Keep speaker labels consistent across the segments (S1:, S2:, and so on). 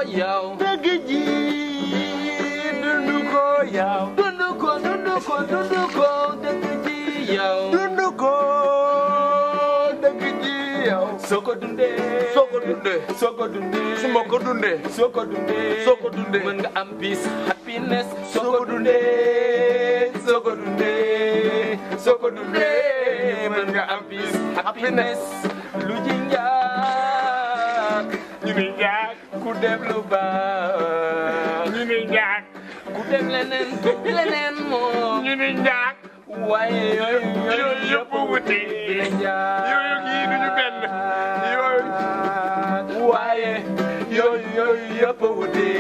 S1: yow
S2: dëgg ji dund ko yow
S1: dund ko dund ko dund ko dëgg ji yow
S2: dund ko dëgg ji yow
S1: soo ko dundee
S2: soo ko dundee
S1: soo ko dundee
S2: su ma ko dundee
S1: soo ko dundee
S2: soo ko dundee
S1: mën nga am peace happiness soo ko dundee soo ko dundee soo ko dundee mën nga am peace happiness lu ji njaag
S2: ñu ni njaag
S1: ku def lu baax
S2: ñu ni njaag
S1: ku def leneen leneen moom
S2: ñu ni njaag
S1: waaye yooyu
S2: yooyu yëpp wuti
S1: njaag
S2: yooyu kii duñu benn yooyu
S1: waaye yooyu yooyu yëpp wuti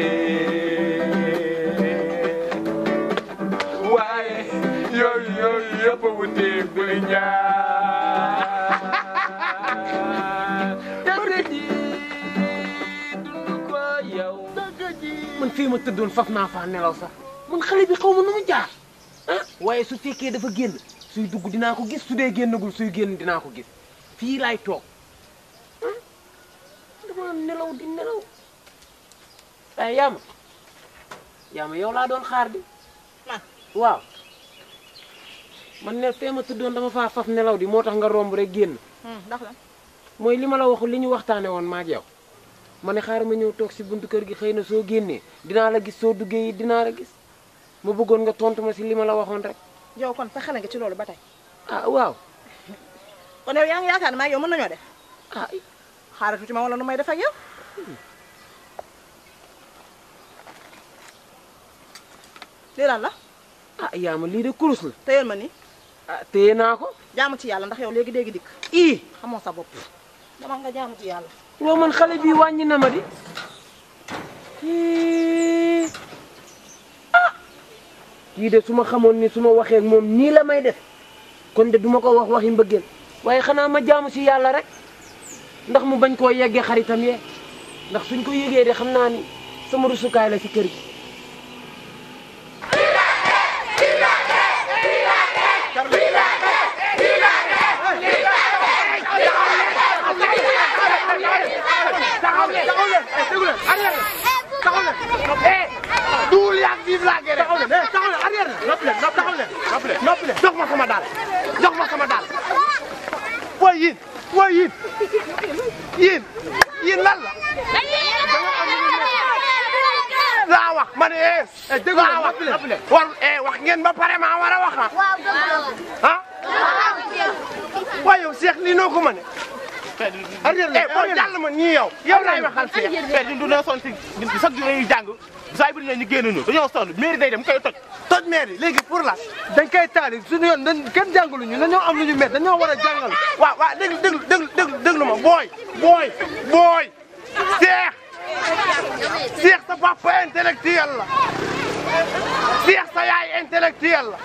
S1: waaye yooyu yooyu yëpp wuti buli njaag dëgg ji dund ko yow
S3: man fii ma tëddoon faf naa faa nelaw sax man xale bi xaw ma nu mu jaar ah waaye su fekkee dafa génn suy dugg dinaa ko gis su dee génnagul suy génn dinaa ko gis fii laay toog ah dama nelaw di nelaw waaye yaama yaama yow laa doon xaar di
S4: man
S3: waaw man ne fee ma tëddoon dama faa faf nelaw di moo tax nga romb rek génn
S4: ndax la
S3: mooy li ma la waxu li ñu waxtaane woon maag yow ma ne xaaral ma ñëw toog si buntu kër gi xëy na soo génnee dinaa la gis soo duggee yi dinaa la gis ma bëggoon nga tontu ma si li ma la waxoon rek
S4: yow kon fexe nga ci loolu ba tey
S3: ah waaw
S4: kon yow yaa ngi yaakaar ne maa yow mën nañoo def
S3: ah
S4: xaaral tuuti ma wala nu may def ak yow lii lan la
S3: ah yaa ma lii de kurus la
S4: téyel ma nii
S3: ah téye naa ko
S4: jaamu ci yàlla ndax yow léegi dégg dikk
S3: ii
S4: xamoo sa bopp dama nga jaamu ci yàlla
S3: waaw man xale bi wàññi na ma di Ii. ah kii de su ma xamoon ni su ma waxee ak moom nii la may def kon de duma ko wax waxi mbëggeel waaye xanaa ma jaamu si yàlla rek ndax mu bañ koo yeggee xaritam yee ndax suñ ko yégee de xam naa ni sama rusukaay la ci kër gi
S2: duul yaag vive la guerre taxaw leen taxaw leen arrière leen noppi leen taxaw leen noppi leen noppi leen jox ma sama daal jox ma sama daal waaye yéen waaye yéen yéen yéen lan la laa wax ma ne eh dégg laa wax war eh wax ngeen ba pare maa war a wax ah ah waaye yow Cheikh lii noo ko mëne arrière leen boo jàll ma nii yow yow laay waxal Cheikh
S5: père ñun du na sonn si chaque jour dañuy jàng saa bu ne ñu génn ñu dañoo sonn mairie day dem koy toj
S2: toj maire yi léegi pour la dañ koy taali suñu yoon dañ kenn jàngalu ñu dañoo am lu ñu met dañoo war a jàngal waaw waaw déglu déglu déglu déglu déglu ma booy booy booy Cheikh Cheikh sa papa intellectuel la Cheikh sa yaay intellectuel la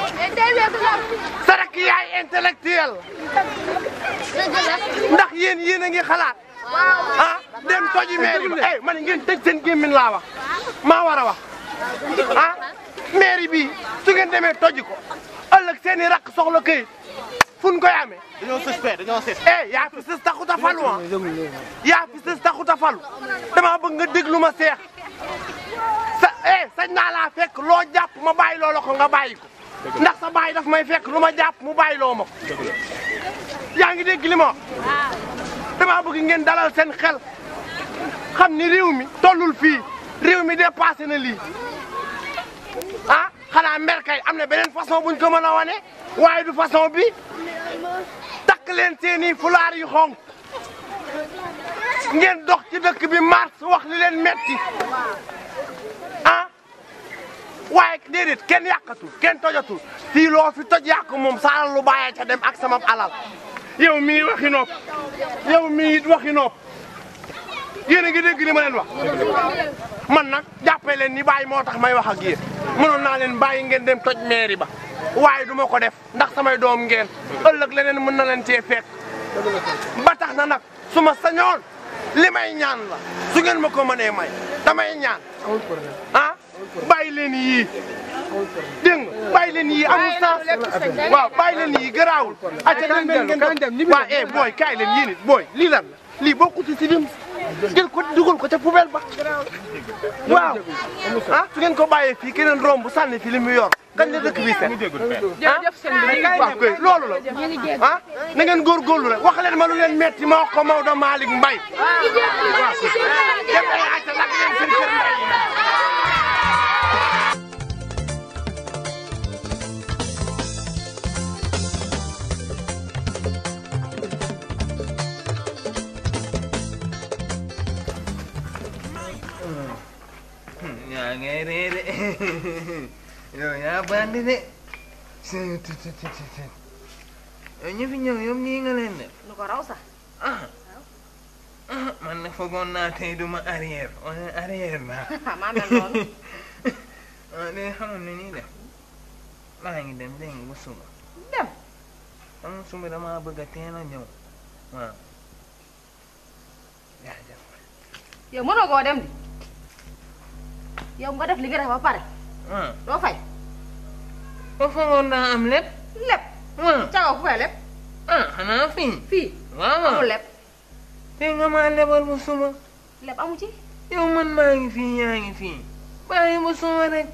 S2: sa rakk yaay intellectuel la ndax yéen yéen a ngi xalaat ah dem toji mairie bi eh man ngeen tëj seen gémmiñ laa wax maa war a wax ah mairie bi su ngeen demee toji ko ëllëg seen i rakk soxla këyit fu ñu koy amee
S5: dañoo sës père dañoo sës
S2: eh yaa fi sës taxut a falu ah yaa fi sës taxut a falu dama bëgg nga déglu ma seex sa eh sañ naa laa fekk loo jàpp ma bàyyi loo la ko nga bàyyi ko ndax sa bàyyi daf may fekk lu ma jàpp mu bàyyi loo ma ko yaa ngi dégg li ma wax dama bëgg ngeen dalal seen xel xam ni réew mi tollul fii réew mi dépassé na lii ah xanaa mer kay am na beneen façon buñ ko mën a wane waaye du façon bi takk leen seeni fulaar yu xonk ngeen dox ci dëkk bi mars wax li leen metti ah waaye déedéet kenn yàqatul kenn tojatul fii loo fi toj yàq moom sa alal lu bàyyee ca dem ak sama alal yow mii waxi nopp yow mii it waxi nopp yéen a ngi dégg li ma leen wax man nag jàppee leen ni bàyyi moo tax may wax ak yéen mënoon naa leen bàyyi ngeen dem toj mairie ba waaye du ma ko def ndax samay doom ngeen ëllëg leneen mën na leen cee fekk ba tax na nag su ma sañoon li may ñaan la su ngeen ma ko mënee may damay ñaan ah bàyyi leen yii dégg nga bàyyi leen yii amul sens waaw bàyyi leen yii garaawul acca dem leen ngeen dem waaw eh booy kaay leen yéen it booy lii lan la lii bokku ci si lim jël ko dugal ko ca poubelle ba waaw ah su ngeen ko bàyyee fii keneen romb sànni fi li mu yor kañ la dëkk bi set
S3: jërëjëf sëñ bi ñu ngi
S2: waaw kay loolu la ah na ngeen góorgóorlu rek wax leen ma lu leen metti ma wax ko Maodo Malick Mbaye dem ay ayca lakk leen seen kër ndey yi
S6: yaa ngay ree de yow yaa bandi de yow ñu fi ñëw yow nii nga leen def
S4: lu ko raw sax
S6: ah ah man na foogoon naa tey duma arrière wala arrière naa
S4: maa mel noonu
S6: ah léegi xamoon na nii def maa ngi dem dégg nga ba suba
S4: dem
S6: xam nga suba damaa bëgg a teel a ñëw waaw jaajëf
S4: yow mënoo koo dem di yow nga def li nga def ba pare
S6: ah
S4: doo fay
S6: ba foogoon naa am lépp
S4: lépp
S6: waaw
S4: cagaw fu fay lépp
S6: ah xanaa fii
S4: fii
S6: waaw waaw
S4: amul lépp
S6: te nga maa lebal ba suba
S4: lépp amu ci
S6: yow man maa ngi fii yaa ngi fii bàyyi ba suba rek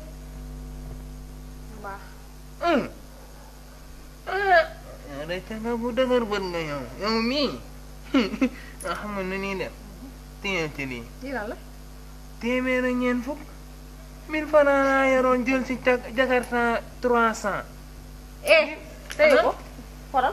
S4: baax
S6: ah ah yow de caga bu dëgër bët nga yow yow mii nga xam nga nu ñuy def téye ci lii
S4: lii lan la
S6: téeméer ak ñeent fukk mille francs laa yoroon jël si ca jakarta trois cent
S4: eh téye ko xoolal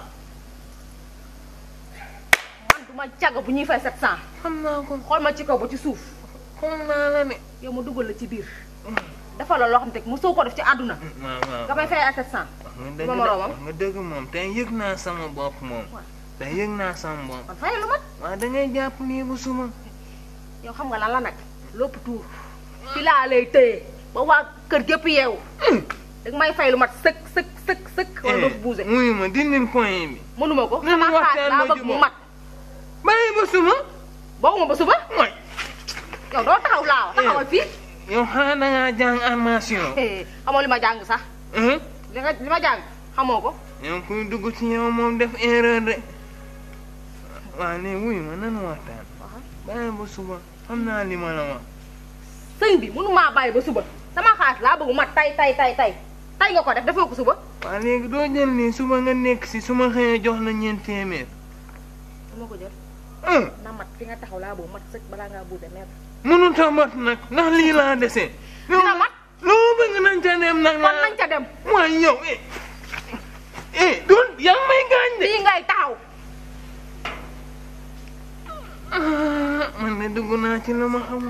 S4: man du ma càgg bu ñuy fay 700
S6: xam naa ko
S4: xool ma ci kaw ba ci suuf
S6: xam naa la ne
S4: yow ma dugal la ci biir dafa la loo xam te mosoo ko def ci àdduna
S6: waaw waaw
S4: nga may fay ay 700
S6: wax nga dëgg
S4: ma
S6: de
S4: moroomam.
S6: wax nga dëgg moom te yëg naa sama bopp moom te yëg naa sama bopp
S4: kon fay lu mat
S6: waaw da ngay jàpp nii bu suma
S4: yow xam nga lan la nag lépp tuur fi laa lay téye ba waa kër gépp yeewu danga may fay lu mat sëkk sëkk sëkk sëkk wala doo fi bougé
S6: muy ma dindil point bi
S4: mënuma ko
S6: Nan
S4: sama
S6: waxtaan
S4: xaalis laa
S6: ba
S4: bëgg mu
S6: jubóo.
S4: mat
S6: bàyyi ba suma
S4: booguma ba suba
S6: mooy
S4: yow doo taxaw laaw taxawal fii
S6: yow xanaa da ngaa jàng armation
S4: xamoo li ma jàng sax
S6: hein
S4: li nga li ma jàng xamoo ko
S6: yow kuy dugg ci yow moom def erreur de waaw léegi wuy ma nan waxtaan bàyyi ba suba xam naa li ma la wax
S4: sëñ bi mënumaa bàyyi ba suba sama xaalis laa bëgg mu mat tay tay tay tay tay nga ko def defoo ko suba
S6: waaw léegi doo jël nii suba nga nekk si su ma xëyee jox la ñeent téeméer
S4: dama ko jël
S6: ah
S4: na mat fi nga taxaw laa bëgg mat sëkk balaa ngaa bougé mètre
S6: mënut a mat nag ndax lii laa dese
S4: dina mat
S6: loo bëgg nañ ca dem nag
S4: kon nañ ca dem
S6: mooy yow eh eh doon yaa ngi may gaañ de
S4: fii ngay taxaw
S6: ah man de dugg naa ci la ma xamul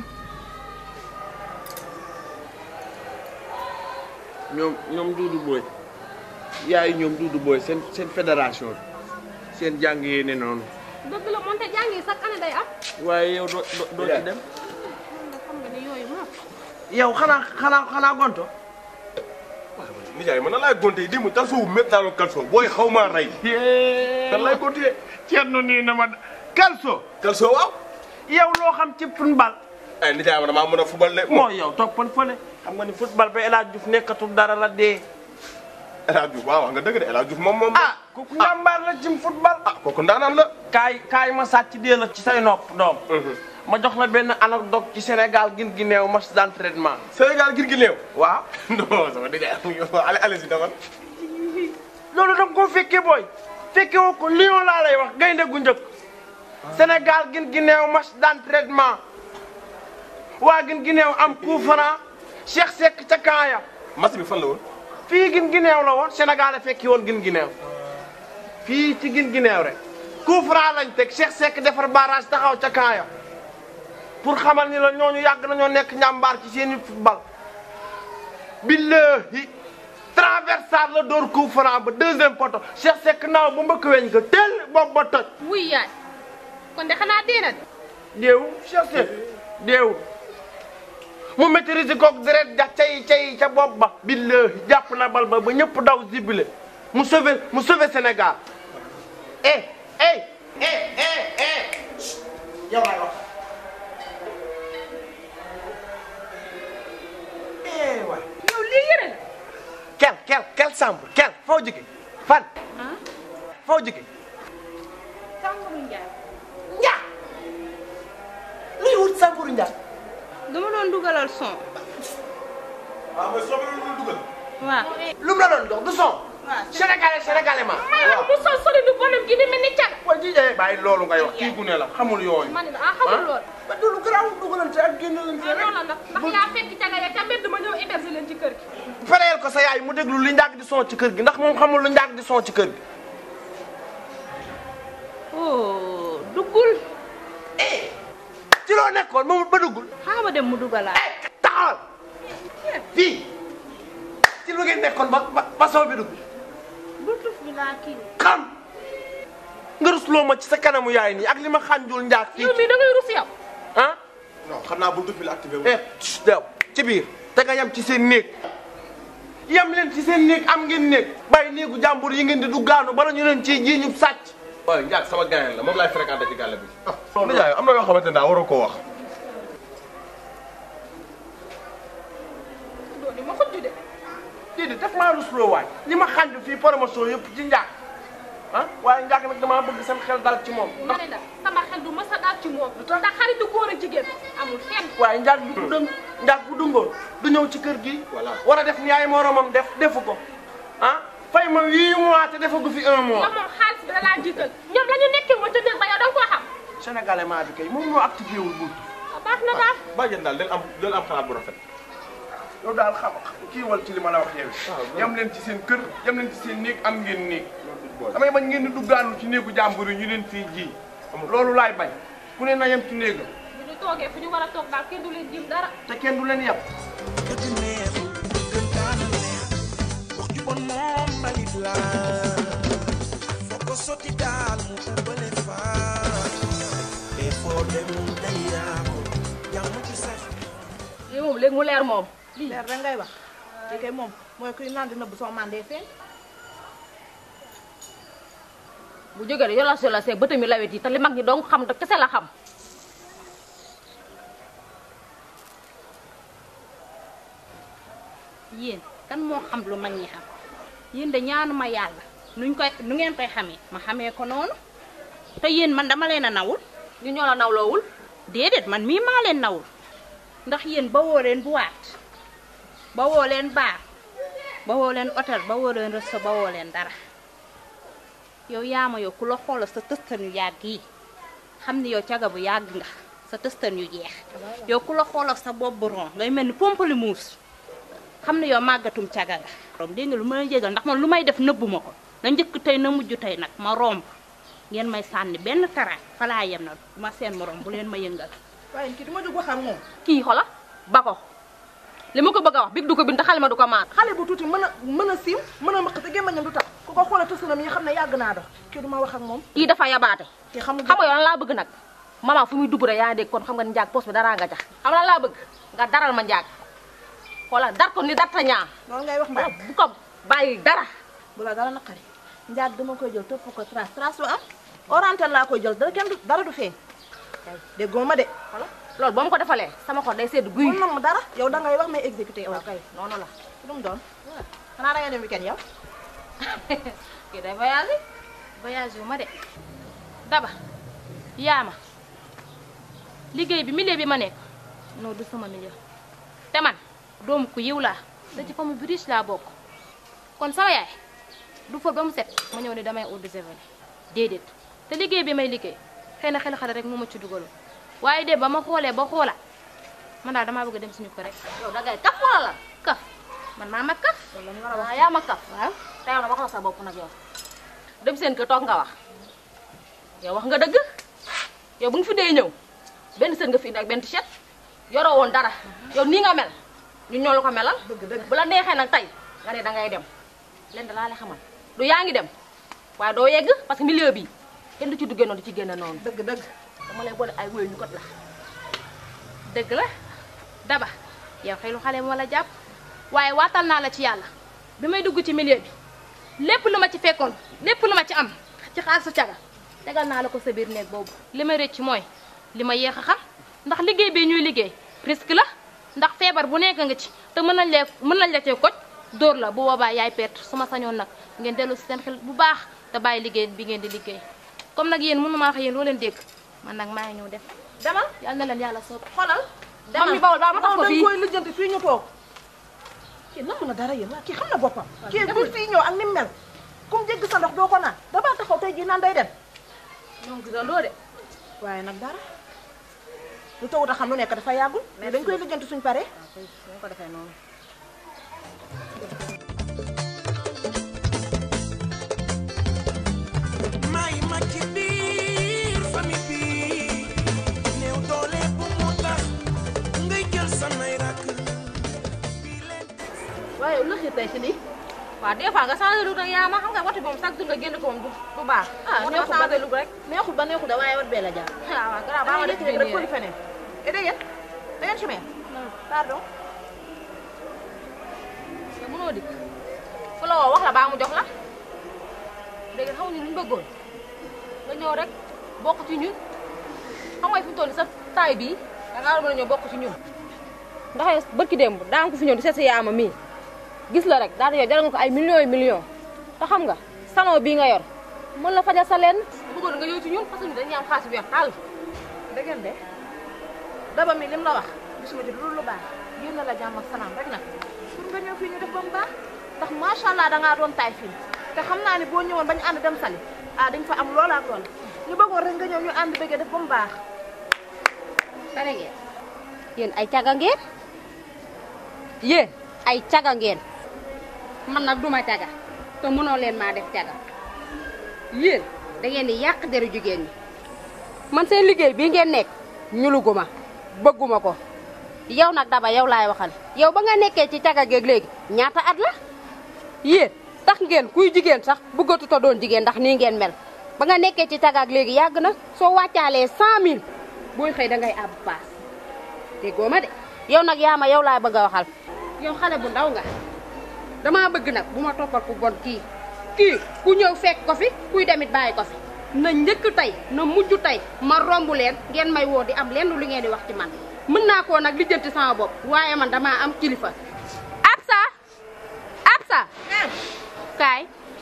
S2: ñoom ñoom Doudou Boy yaay ñoom Doudou Boy seen seen fédération bi seen jàng yee ne noonu
S7: dëgg la moonte jàngi chaque année day am
S2: waaye yow doo doo doo ci dem
S7: nga xam nga ne yooyu moom
S2: yow xanaa xanaa xanaa gonto
S5: nijaay man nan laay gonte démb kalso wu métti daal kalso booy xaw maa rey nan laay gonte
S2: Thierno nii na ma Kalso
S5: kalso waaw
S2: yow loo xam ci football
S5: ay nijaay ma damaa mën a fubal de
S2: moo yow toppal fële xam nga ni football ba El Hadj Diouf nekkatul dara la dee
S5: El Hadj Diouf waaw wax nga dëgg de El Hadj Diouf moom moom
S2: ah kooku njàmbaar la ci football
S5: ah kooku ndaanaan la
S2: kaay kaay ma sàcc dee la ci say nopp doom ma jox la benn anecdote ci Sénégal gin gi neew match d'entraînement
S5: Sénégal ngir gi néew
S2: waaw
S5: non sama nijaay allez allez si dawal
S2: loolu da nga koo fekkee booy fekke woo ko Lyon laa lay wax gaynde gu njëkk Sénégal gin gi neew match d'entraînement waa gin gi neew am coup franc Cheikh Seck ca kaaya
S5: match bi fan la woon
S2: fii gin gi neew la woon Sénégal a fekki woon gin gi neew fii ci gin gi neew rek coup franc lañ teg Cheikh Seck defar barrage taxaw ca kaaya pour xamal ni la ñooñu yàgg nañoo nekk njàmbaar ci seeni football billahi traversar la door coup franc ba deuxième poto Cheikh Seck naaw ba mbëkk weñ ko teel bopp ba toj
S7: wuy yaay kon de xanaa dee na de
S2: déew Cheikh Seck déew mu maîtriser koog deret ja cay cay ca bopp ba billahi jàpp na bal ba ba ñëpp daw zibile mu sauvé mu sauvé Sénégal eh eh eh eh eh yow laay wax eh waay
S7: yow lii yëre la
S2: kel kel kel samb kel foo jóge fan foo jóge
S7: sàngaru njaay
S2: ñaa ngay wut Sankuru Ndiaye
S8: dama doon dugalal son
S5: waaw mais soo ko doon dugal.
S8: waaw
S2: lu mu la doon jox du son sénégalais sénégalais ma
S7: mayam bu sol soli du bonam gi di mel ni caga
S2: waa ji eh bàyyi loolu ngay wax kii gune la xamul yooyu
S7: ma ne la ah xamul lool
S2: ba du lu garaaw dugalante ak génnalante
S7: ah
S2: rek
S7: noonu la ndax ndax yaa fekk caga ya ca mbedd ma ñëw héberger leen ci kër gi
S2: fereel ko sa yaay mu déglu li njàgg di son ci kër gi ndax moom xamul lu njàgg di son ci kër gi
S8: oh duggul
S2: ci loo nekkoon moom ba duggul
S8: xaama dem mu dugalaat
S2: taxawal fii ci lu ngeen nekkoon ba ba ba son bi dugg
S8: bluetooth bi laa kii
S2: xam nga rusloo ma ci sa kanamu yaay nii ak li ma xànjul njaag fii
S7: yow mii da ngay rus yow
S2: ah
S5: non xam naa buntu bi la activé wu.
S2: eh dew ci biir te nga yem ci seen néeg yem leen ci seen néeg am ngeen néeg bàyyi néegu jàmbur yi ngeen di duggaanu bala ñu leen ciy ji ñu sàcc
S5: waaw Ndiaye sama gaañal la moom laay fréquenté ci gàll bi. ah Ndiaye am na yoo xamante ne daa waroo koo wax.
S7: dooni ma xujju de
S2: déedéet daf maa rusloo waay li ma xànj fii promotion yëpp ci njaag ah waaye njaag nag damaa bëgg seen xel dal ci moom
S7: ma ne la sama xel du mës a daal ci moom ndax xaritu góor ak jigéen amul fenn
S2: waaye njaag bi bu dëng njaag bu dëngoon du ñëw ci kër gi
S5: Voilà.
S2: war a def ni ay moromam def defu ko ah fay ma huit mois te defagu fi un mois
S7: yow moom xaalis bi da laa jiital ñoom la ñu nekkee woon ca néeg ba yow da nga koo xam
S2: sénégalais maa bi kay moom moo activé wul bunt
S7: ah baax na daal
S5: bàjjen daal del am del am xalaat bu rafet.
S2: yow daal xam kii wal ci li ma la wax yow yam leen ci seen kër yam leen ci seen néeg am ngeen néeg damay bañ ngeen di duggaanu ci néegu jàmbur yi ñu leen fii ji loolu laay bañ ku ne na yem ci néegam
S7: bu ñu toogee fu ñu war a toog daal kenn du leen jim dara
S2: te kenn du leen yem
S9: dëgg neexul gën kaana neex wax ju bon moom mbalit la foo ko sotti daal mu ubbale faa te foo dem day yaaku jàmm ci sax
S4: lii moom léegi mu leer moom
S10: leer da ngay wax li kay moom mooy kuy naan di nëbb soo mandee feeñ
S4: bu jógee de yola si la see bëtam yi lawet yi te li mag ñi dong xam te kese la xam
S8: yéen kan moo xam lu mag ñi xam yéen de ñaanuma yàlla nuñ koy nu ngeen koy xamee ma xamee ko noonu te yéen man dama leen a nawul
S4: ñu ñoo la nawloowul
S8: déedéet man mii maa leen nawul ndax yéen ba woo leen buwaat ba woo leen baar ba woo leen hôtel ba woo leen resto ba woo leen dara yow yaama yow ku la xoolal sa tëstan yu yàgg yi xam ni yow caga bu yàgg nga sa tëstan yu jeex yow ku la xoolal sa bopp bu ron ngay mel ni pamplemousse xam ne yow màggatum caga nga rom dégg nga lu ma jégal ndax man lu may def nëbbu ma ko na njëkk tey na mujj tey nag ma romb ngeen may sànni benn taraay falaa yem na ma seen morom bu leen ma yëngal
S10: waaye kii du ma jóg wax ak moom
S4: kii xola ba ko li ma ko bëgg a wax big du ko bind te xale ma du ko maat
S10: xale bu tuuti mën a mën a siiw mën a maq te gémmañam du tax ku ko xoolee tësanam yi xam ne yàgg naa dox kii du ma wax ak moom
S4: kii dafa yabaate
S10: kii xamul
S4: xam nga yow lan laa bëgg nag maman fu muy dugg rek yaa dégg kon xam nga ni njaag poos bi daraa nga jax xam nga lan laa bëgg nga daral ma njaag xoolal dar ko ni darta ñaa
S10: loolu ngay wax mbaa
S4: bu ko bàyyi dara
S10: bu la dara naqari njaag dama koy jël topp ko trace trace lu am oriental laa koy jël dara kenn du dara du feeñ déggoo ma de
S4: xoolal loolu boo ma ko defalee sama xol day sedd guy
S10: mën na mu dara yow da ngay wax may exécuté yow
S4: waaw kay noonu la
S10: lu mu doon xanaa da ngay dem weekend yow
S4: kii day voyagé
S8: voyage yu ma de daba yaama liggéey bi milieu bi ma nekk non du sama milieu te man doomu ku yiw laa da ci famille bu riche laa bokk kon sama yaay du fóot ba mu set ma ñëw ne damay eau de javel déedéet te liggéey bi may liggéey xëy na xel xale rek moo ma ci dugaloon waaye de ba ma xoolee ba xoolaat man daal damaa bëgg a dem suñu ko rek
S4: yow da ngay kaf wala la
S8: kaf man maa ma kaf
S4: waaw yaa ma kaf waaw te yow na wax la sa bopp nag yow dem seen kër toog nga wax yow wax nga dëgg yow bu nga fi dee ñëw benn sën nga fi indi ak benn t-shirt yoroo woon dara yow nii nga mel ñu ñoo la ko melal
S10: dëgg dëgg
S4: bu la neexee nag tey nga ne da ngay dem leen da laa lay xamal du yaa ngi dem waaye doo yegg parce que milieu bi kenn du ci duggee noonu du ci génne noonu
S10: dëgg dëgg
S4: dama lay boole ay wéy ñu kot la
S8: dëgg la daba yow xelu xale moo la jàpp waaye waatal naa la ci yàlla bi may dugg ci milieu bi lépp lu ma ci fekkoon lépp lu ma ci am ci xaalisu caga tegal naa la ko sa biir néeg boobu li ma rëcc mooy li ma yéex a xam ndax liggéey bi ñuy liggéey risque la ndax feebar bu nekk nga ci te mën nañ lee mën nañ la cee koj dóor la bu boobaa yaay perte su ma sañoon nag ngeen dellu si seen xel bu baax te bàyyi liggéey bi ngeen di liggéey comme nag yéen mënu maa wax yéen loo leen dégg man nag maa ngi ñëw def
S10: demal
S4: yal na leen yàlla soob
S10: xoolal
S4: Mam mi bawol baa ma tax ko
S10: dañ
S4: fii.
S10: koy lijjanti fii ñu toog kii namm na dara yéen waa kii xam na boppam kii bu fii ñëw ak ni mu mel kum jégg sa ndox doo ko naan damaa taxaw tey jii naan day dem
S4: ñoo ngi gisandoo de
S10: waaye nag dara lu tawut a xam lu nekk dafa yàggul mais dañ koy lijjanti suñ paree
S4: ñu ko defee noonu
S9: may ma ci biir famille bi néew doole bu mu tax ngay jël samay rakk
S4: waaye lu xir tey si lii waaw des fois nga changé lu rek yaa ma xam nga wati moom chaque jour nga génn ko moom du du baax
S10: ah
S4: moo tax
S10: neexul
S4: ma
S10: ba
S4: changé lu rek
S10: neexul ba neexul da waaye wat bee la jaar
S4: ah waaw garaaw baa ma def
S10: rek
S4: nii
S10: fëli
S4: rek
S10: feneen et da ngeen da ngeen chemin pardon
S4: te mënoo dikk fu la woo wax la baa mu jox la léegi xaw ñu lu ñu bëggoon nga ñëw rek bokk ci ñun xam nga fi mu toll sa taay bii da ngaa war a mën a ñëw bokk ci ñun ndax bërki démb daa nga ko fi ñëw di seet si yaama mii gis la rek daal di yow jaral nga ko ay millions yu millions te xam nga salon bii nga yor mën la fajal sa lenn bëggoon nga ñëw ci ñun parce que ñun dañuy am xaalis bu weex tàll
S10: da ngeen de daba mi lim la wax gisuma ci lu lu baax yéen la jàmm ak salaam rek nag pour nga ñëw fii ñu def ba mu baax ndax macha allah da ngaa doon taay fii te xam naa ne boo ñëwoon ba ñu ànd dem sali ah dañ fa am loola ak loola ñu bëggoon rek nga ñëw ñu ànd bëggee def ba mu baax
S11: pare ngeen yéen ay caga ngeen yéen ay caga ngeen man nag duma caga te mënoo leen maa def caga yéen da ngeen di yàq deru jigéen ñi man seen liggéey bii ngeen nekk ñuluguma bëgguma ko yow nag daba yow laay waxal yow ba nga nekkee ci caga geeg léegi ñaata at la yéen tax ngeen kuy jigéen sax bëggatu ta doon jigéen ndax nii ngeen mel ba nga nekkee ci cagaak léegi yàgg na soo wàccaalee 100000 booy xëy da ngay àbb paas déggoo ma de yow nag yaa ma yow laay bëgg a waxal yow xale bu ndaw nga dama bëgg nag bu ma toppal ku bon kii kii ku ñëw fekk ko fi kuy demit bàyyi ko fi na njëkk tey na mujj tey ma romb leen ngeen may woo di am lenn lu ngeen di wax ci man mën naa koo nag lijjanti sama bopp waaye man damaa am kilifa Absa Absa kaay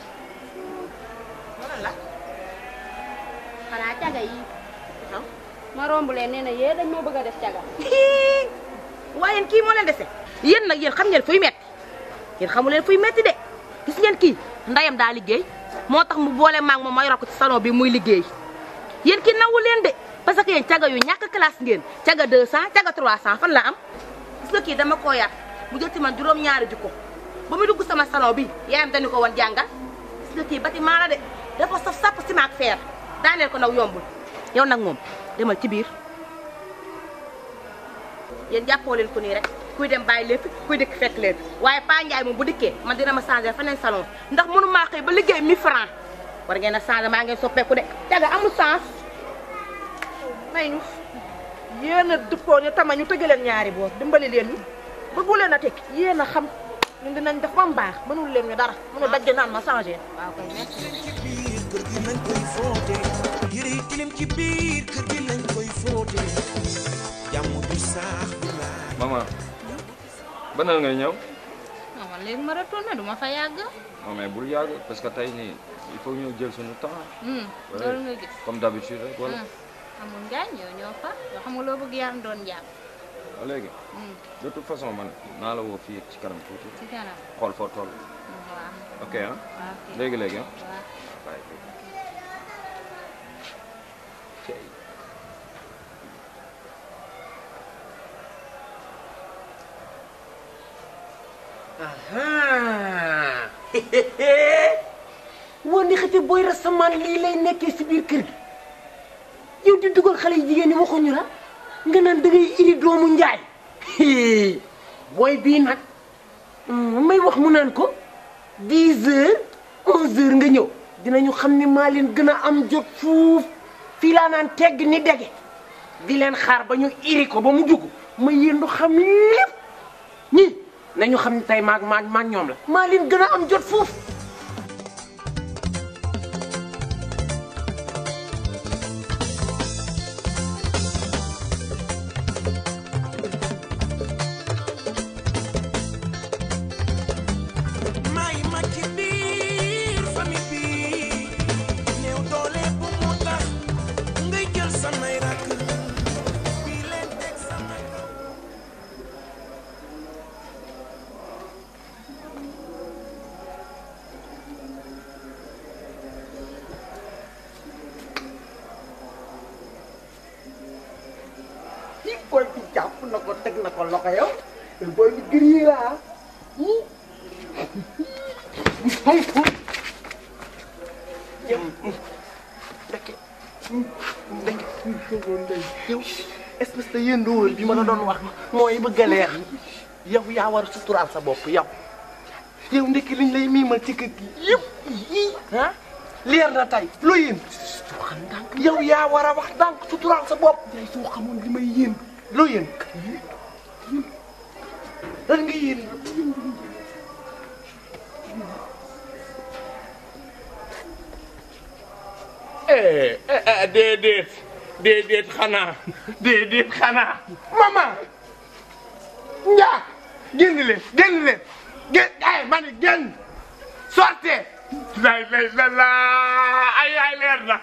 S11: xanaa caga yi ma romb leen nee na yee dañ moo bëgg a def caga
S10: waaye yéen kii moo leen dese yéen nag yéen xam ngeen fuy metti yéen xamu leen fuy metti de gis ngeen kii ndayam daa liggéey moo tax mu boole maag moom ma yor ko ci salon bi muy liggéey yéen kii nangu leen de parce que yéen caga yu ñàkk classe ngeen caga 200 caga 300 fan la am gis nga kii dama koo yar mu jël ci man juróom-ñaari jikko ba muy dugg sama salon bi yaayam dañu ko woon jàngal gis nga kii bâtiment la de dafa saf sàpp ciment ak fer daaneel ko nag yombul yow nag moom demal ci biir yéen jàppoo leen ko nii rek kuy dem bàyyi leen fi kuy dëkk fekk leen fi waaye Pa Ndiaye moom bu dikkee man dina ma changé feneen salon ndax mënu maa xëy ba liggéey 1000 francs war ngeen a changé maa ngeen soppeeku de caga amul sens may ñu yéen a duppoo ñu tama ñu tëgg leen ñaari boor dimbali leen ñu bëggu leen a tekki yéen a xam ñun dinañ def ba mu baax mënul leen ñu dara mënu dajj naan ma changé waaw kay merci
S9: kër gi lañ koy fóote yére yi tilim ci biir kër gi lañ koy fóote jàmm du saax du laaj
S1: maman banal ngay ñëw
S8: non man léegi ma retourné du ma fa yàgg.
S1: non mais bul yàgg parce que tey nii il faut ñu jël suñu temps
S8: Hmm,
S1: Ouais.
S8: loolu nga gis.
S1: comme d'habitude rek wala
S8: Hmm, amul ngaañ yow ñoo fa yoo xam nga loo bëgg yaa doon jàpp.
S1: waa léegi
S8: Hmm,
S1: de toute façon man naa la woo fii ci kanam tuuti
S8: ci kanam.
S1: xool foo toll
S8: waaw.
S1: ok ah
S8: waaw ok.
S1: léegi léegi ah
S8: waaw.
S1: bàyyi Cey.
S3: woon ni xëte booy rasamaan lii lay nekkee si biir kër gi yow di dugal xale yu jigéen ñi waxuñu la nga naan da ngay iri doomu njaay booy bii nag mm, may wax mu naan ko 10 heures 11 heures nga ñëw dinañu xam ne maa leen gën a am jot fuuf fii laa naan tegg ni dege di leen xaar ba ñu iri ko ba mu dugg ma yéendu xam lépp ñii nañu xam ne tey maag maag maag ñoom la maa leen gën a am jot fuuf
S9: may ma ci biir famille bi néew doole bu mu tax ngay jël samay rakk
S2: booy bi jàpp na ko teg na ko loxo yow booy bi gris la ah ndeke ndeke yow espèce de yëndoor bi ma la doon wax mooy bëgg a leer yow yaa war a suturaal sa bopp yow yow ndekki liñ lay miimal ci kër gi yëpp yii ah leer na tey loo yéen yow yaa war a wax ndànk suturaal sa bopp day soo xamoon li may yéen loo yéen lan nga yéen
S5: eh eh déedéet déedéet xanaa déedéet xanaa
S2: maman njaa génn leen génn leen génn ay ma ni génn sortez
S5: lay lay la la ay ay leer na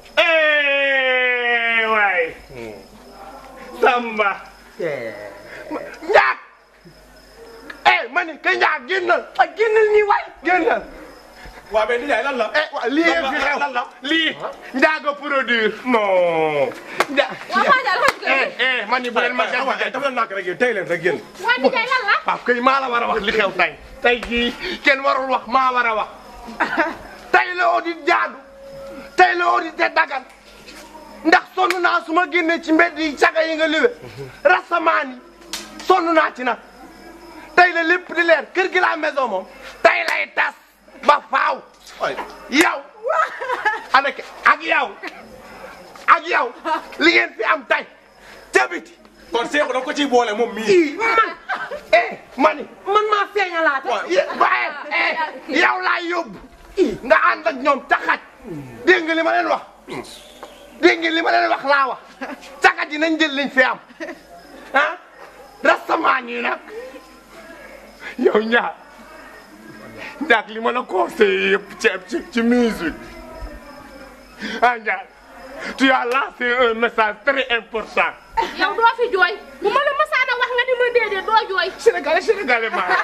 S5: eh waay Samba
S2: njaag eh ma ni ka njaag génnal a génnal nii waay génnal
S5: waa mais nijaay lan la
S2: eh wa lii yëpp fi xew
S5: lan la
S2: lii njaaga produire
S5: non
S2: nja
S4: waa Fane Ndiaye dafa
S2: eh eh ma ni bu leen ma
S5: ah waaye dafa leen nàkk rek yéen tey leen rek yéen
S4: waa nijaay lan la
S2: waaw kay maa la war a wax li xew tey tey jii kenn warul wax maa war a wax tey la audit jaadu tey la audit te dagan ndax sonn naa su ma génnee ci mbedd yi caga yi nga liwe rasamaan yi sonn naa ci nag tey la lépp di leer kër gi la maison moom tey lay tas ba faaw yow avec ak yow ak yow li ngeen fi am tey ca biti
S5: kon Seexu da ko ciy boole moom mii
S2: ii man eh mani man maa feeñalaate waaye eh yow laa yóbbu nga ànd ak ñoom taxaj dégg nga li ma leen wax dégg nga li ma leen wax laa wax taxaj yi nañ jël liñ fi am ah rastamaan yi nag yow ñaar ñaar li ma la conseillé yëpp ci ci ci musique ah ñaar tu as lancé un message très important
S7: yow doo fi jooy bu ma la mësaana wax nga ni ma déedéet doo jooy.
S2: sénégalais sénégalais maa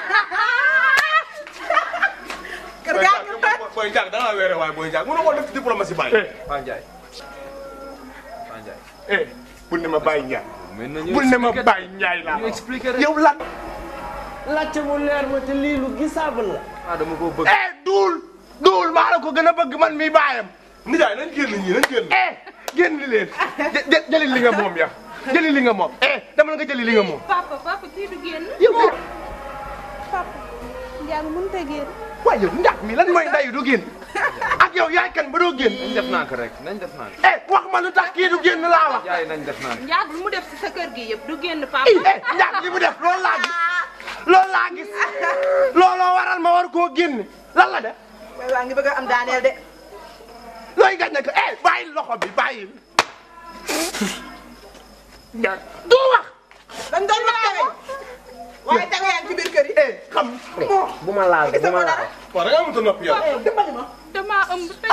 S7: kër gaa ngi toj.
S5: booy Ndiaye da ngaa weere waaye booy Ndiaye mënoo ko def ci diplomatie bàyyi.
S1: Fane Ndiaye Fane Ndiaye
S2: eh bul ne ma Baye Ndiaye
S1: mais nañu
S2: bul ne ma Baye Ndiaye laa
S1: ñu expliqué rek
S2: yow lan
S12: laajte mu leer ma te lii lu gisable la.
S1: ah dama ko bëgg
S2: eh duul duul maa la ko gën a bëgg man mi baayam
S5: Ndiaye nañ génn ñii nañ génn.
S2: eh génn leen jë jë jëli li nga moom ya jëli li nga moom eh dama la nga jëli li nga moom
S8: papa papa kii du génn.
S2: yow
S8: papa Ndiaye mënut a génn.
S2: waaye yow ndax mi lan mooy ndayu du génn ak yow yaay kan ba doo génn
S1: nañ def nànk rek nañ def nànk
S2: eh wax ma lu tax kii du génn laa wax
S1: Ndiaye nañ def nànk
S8: Ndiaye lu mu def si sa kër gi yëpp du génn papa.
S2: eh ndax li mu def loolu laa gis loolu laa gis looloo waral ma war koo génn lan la de
S10: waaye waa ngi bëgg a am daaneel de.
S2: looy gañ ne ko eh bàyyi loxo bi bàyyi ndax du wax
S10: dañ doon wax tege waaye tege yaa ngi ci biir kër yi.
S2: eh xam
S12: bu ma laal de bu ma laal.
S5: waaw da ngaa mënut a noppi yow.
S10: dimbali ma.
S8: damaa ëmb te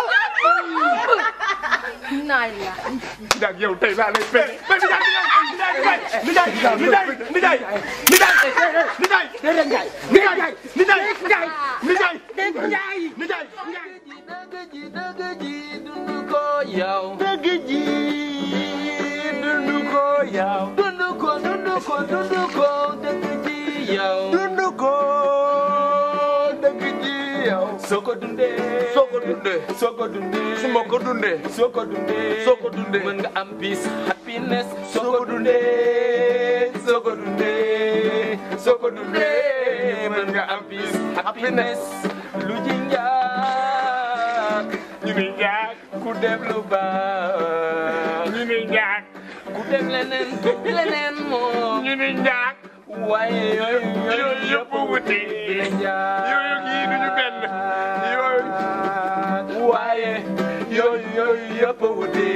S4: naa la
S2: ndax yow tey laa lay fay fay bi daal di daal di daal di daal di daal di daal di daal di daal di daal di daal di daal di daal di daal di daal
S1: dëgg ji dëgg ji dund ko yow
S2: dëgg ji dund ko yow
S1: dund ko dund ko dund ko dëgg ji yow
S2: dund ko dëgg ji yow
S1: soo ko dundee
S2: soo ko dundee
S1: soo ko dundee
S2: su ma ko dundee
S1: soo ko dundee
S2: soo ko dundee
S1: mën nga am peace happiness soo ko dundee soo ko dundee soo ko dundee mën nga am peace happiness lu ji njaag
S2: ñu ni njaag
S1: ku def lu baax
S2: ñu ni njaag
S1: ku def leneen leneen moom
S2: ñu ni njaag
S1: waaye yooyu
S2: yooyu yëpp wuti
S1: dina njaag
S2: yooyu yii duñu benn yooyu
S1: waaye yooyu yooyu yëpp wuti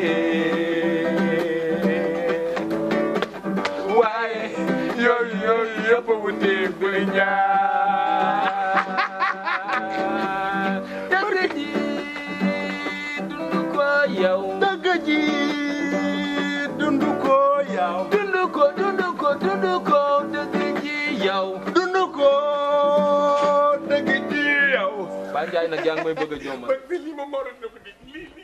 S1: waaye yooyu yooyu yëpp wuti bul njaag dëgg ji dund ko yow
S2: dëgg ji dund ko yow
S1: dund ko dund ko dund ko dëgg ji yow
S2: dund ko dëgg ji yow
S1: Ba Njaay nag yaa ngi may bëgg a joomal
S2: lii ma moroon na ko di lii